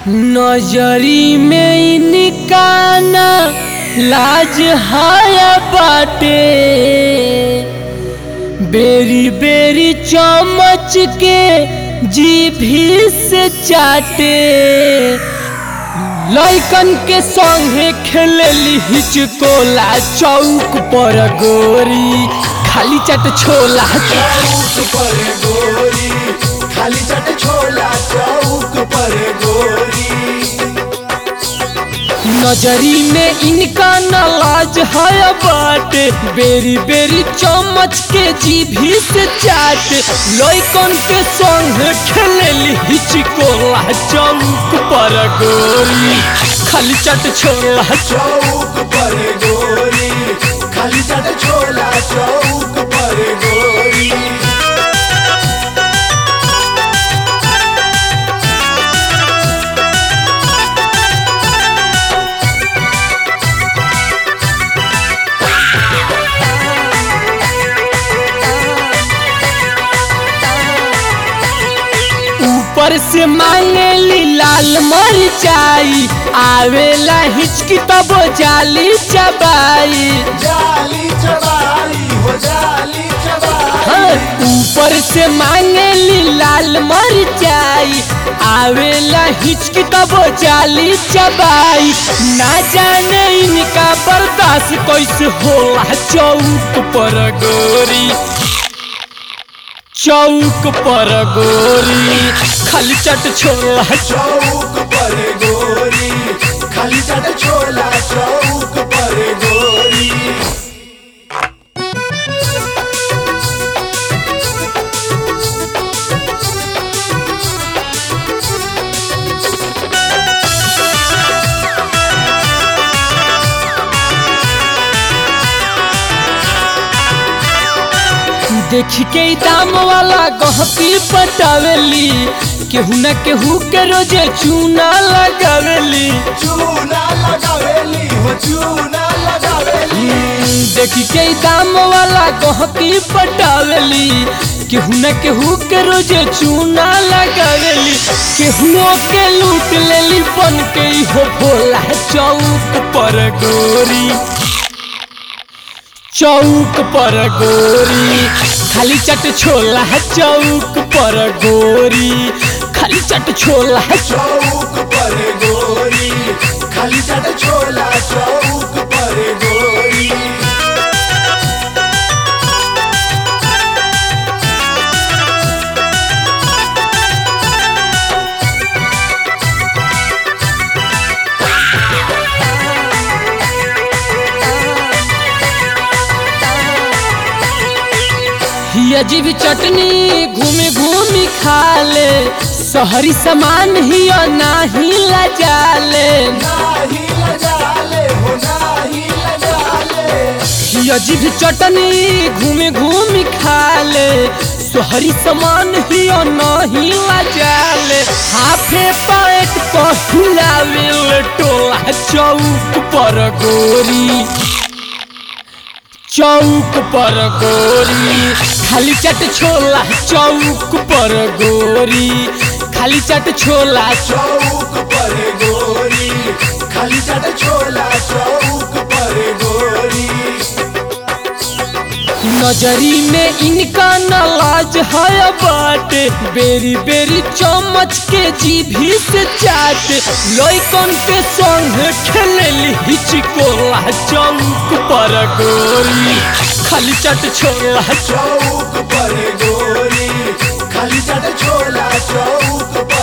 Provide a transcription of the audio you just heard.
नजरी में इनका ना लाज हाया बाटे बेरी बेरी चमच के जीभी से चाटे लइकन के संगे खेलेली हिचकोला चौक पर गोरी खाली चट छोला चौक पर गोरी खाली चट छोला चौक पर गोरी नजरी में इनका नलाज है बाटे बेरी बेरी चमच के जीभी से चाट लइकन के संग खेलेली हिचकोला चौक पर गोरी खाली चट छोला चौक पर गोरी खाली चट छोला चौक पर गोरी ऊपर से मांगेली लाल मरचाई आवेला हिचकी तब जाली चबाई जाली चबाई हो जाली चबाई हाँ, ऊपर से मांगेली लाल मरचाई आवेला हिचकी तब जाली चबाई ना जाने इनका बर्दाश्त कैसे होला चौक पर गोरी चौक पर गोरी खाली चट छोला चौक पर गोरी खाली चट छोला चौक पर गोरी देख के ई दाम वाला गहकी पटावेली केहू न केहू के रोजे चूना लगावेली चूना लगावेली हो चूना लगावेली देख के ई दाम वाला गहकी पटावेली केहू न केहू के रोजे चूना लगावेली केहू के लूट लेली बन के ई हो भोला चौक पर गोरी चौक पर गोरी खाली चट छोला चौक पर गोरी खाली चट छोला चौक पर गोरी खाली चट छोला चौक पर गोरी ही अजीब चटनी घूमे घूमी खा ले शहरी सामान ही नाही लजाले नाही लगाले हो नाही लगाले ही अजीब चटनी घूमे घूमी खा ले शहरी सामान ही नहीं लजाले हाफे पैट पहिलावे टोला चौक पर गोरी चौक पर गोरी खाली चट छोला चौक पर गोरी खाली चट छोला चौक पर गोरी खाली चट छोला चौक पर गोरी नजरी में इनका नलाज है बाटे बेरी बेरी चमच के जीभी से चाट लइकन के संग खेलेली हिचकोला चौक पर गोरी खाली चट छोला चौक पर गोरी खाली चट छोला चौक